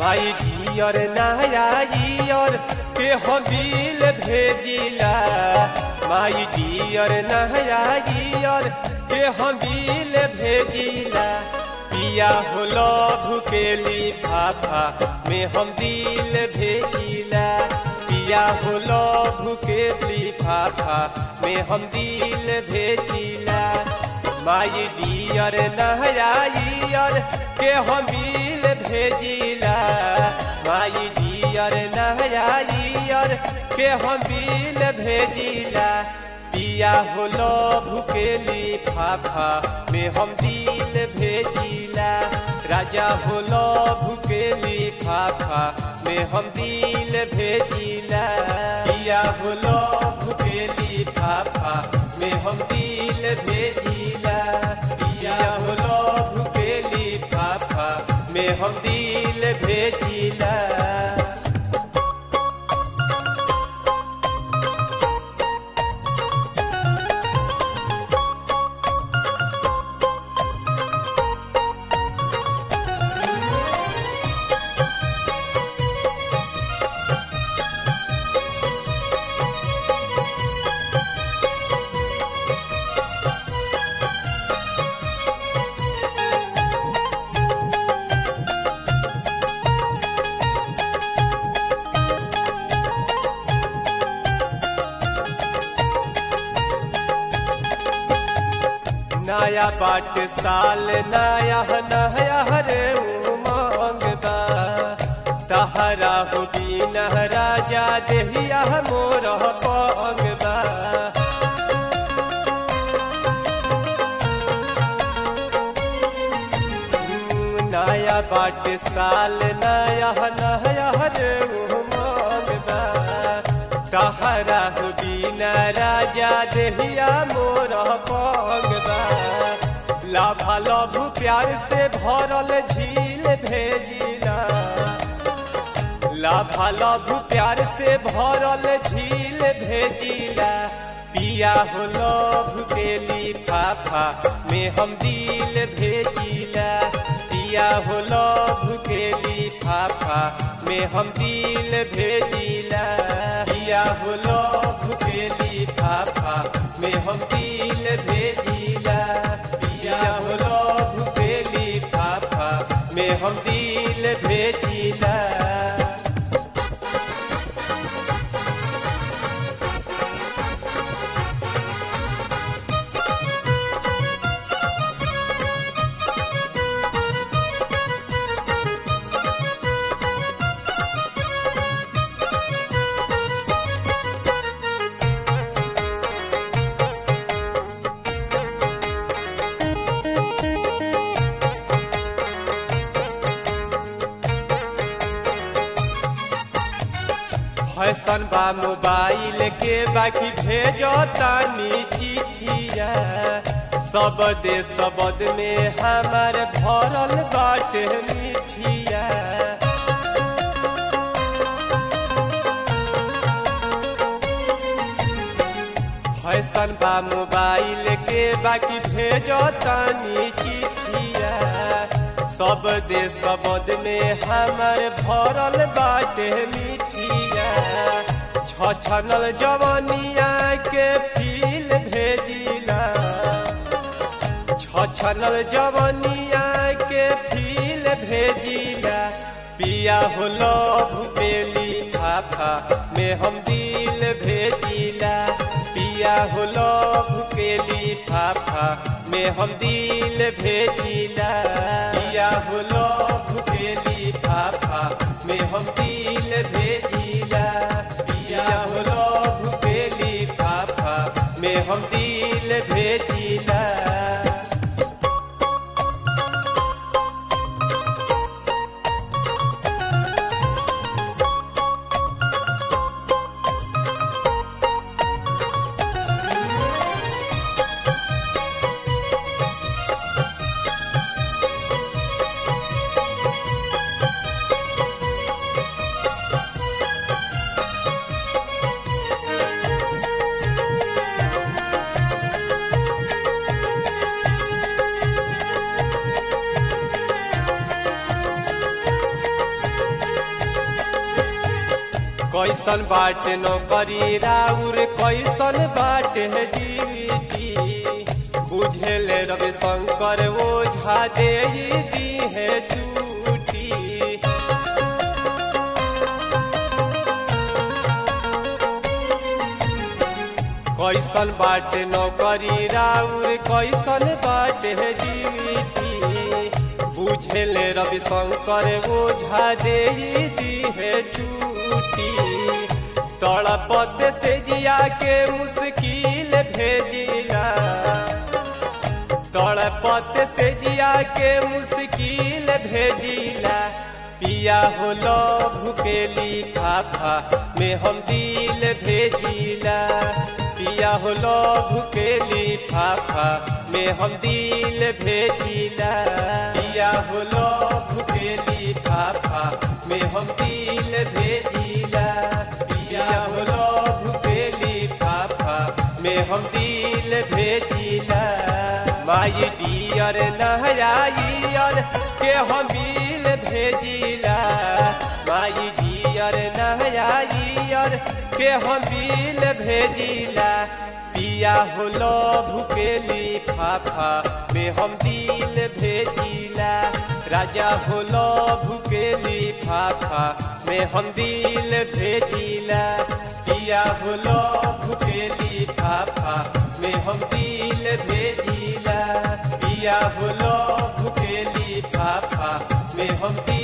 माई dear नया year के हम बिल भेजिला माई डियर नया ईयर के हम बिल भेजिला पिया हो लभ के लिफाफा में हम दिल भेजिला पिया हो लभ के लिफाफा में हम दिल भेजिला माई डियर नया ईयर के हम बिल भेजिला माई डियर नया ईयर के हम बिल भेजिला पिया हो लभ के लिफाफा में हम दिल भेजिला राजा हो लभ के लिफाफा में हम दिल भेजिला पिया हो लभ के लिफाफा में हम दिल भेजिला पिया हो लभ के लिफाफा में हम दिल भेजिला नया बाट साल नया नया रे उमंग बा तहरा हो बीन राजा देहिया मोर पंग बा नया बाट साल नया नया रे उमंग बा तहरा हो बीन राजा देहिया मोर पंग बा लाभा लभ प्यार से भरल झील भेजिला लाभा लभ प्यार से भरल झील भेजिला पिया हो लभ के लिफाफा में हम दिल भेजिला पिया हो लभ के लिफाफा में हम दिल भेजिला पिया हो लभ के लिफाफा में हम दिल भेजिला पिया हो लभ के लिफाफा में हम दिल भेजिला फैशन बा मोबाइल के बाकी भेजो तानी चिठिया सब देश सबद में हमार भरल बाटे मिठिया फैशन बा मोबाइल के बाकी भेजो तानी चिठिया सब देश सबद में हमार भरल बाटे मिठिया छछनल जवनिया के फील भेजिला छछनल जवनिया के फील भेजिला पिया हो लभ के लिफाफा में हम दिल भेजिला पिया हो लभ के लिफाफा में हम दिल भेजिला पिया हो लभ के लिफाफा में हम दिल भेजिला पिया हो लभ के लिफाफा में हम दिल भेजिला कैसन बाटे नौकरी राउर कैसन बाटे ड्यूटी बुझेले रवि शंकर ओझा दे दी है झूठी कैसन बाटे नौकरी राउर कैसन बाटे ड्यूटी बुझेले रवि शंकर ओझा दे दी है झूठी तड़पत से जिया के मुश्किल भेजिला तड़पत से जिया के मुश्किल भेजिला पिया हो लभ के लिफाफा में हम दिल भेजिला पिया हो लभ के लिफाफा में हम दिल भेजिला पिया हो लभ के लिफाफा में हम दिल भेजिला पिया हो लभ के लिफाफा में हम दिल भेजिला माई डियर नहयाइयर के हम दिल भेजिला माई डियर नहयाइयर के हम दिल भेजिला पिया हो लभ के लिफाफा में हम दिल भेजिला राजा हो लभ के लिफाफा में हम दिल भेजिला पिया हो लभ के लिफाफा में हम दिल भेजिला पिया हो लभ के लिफाफा में हम दिल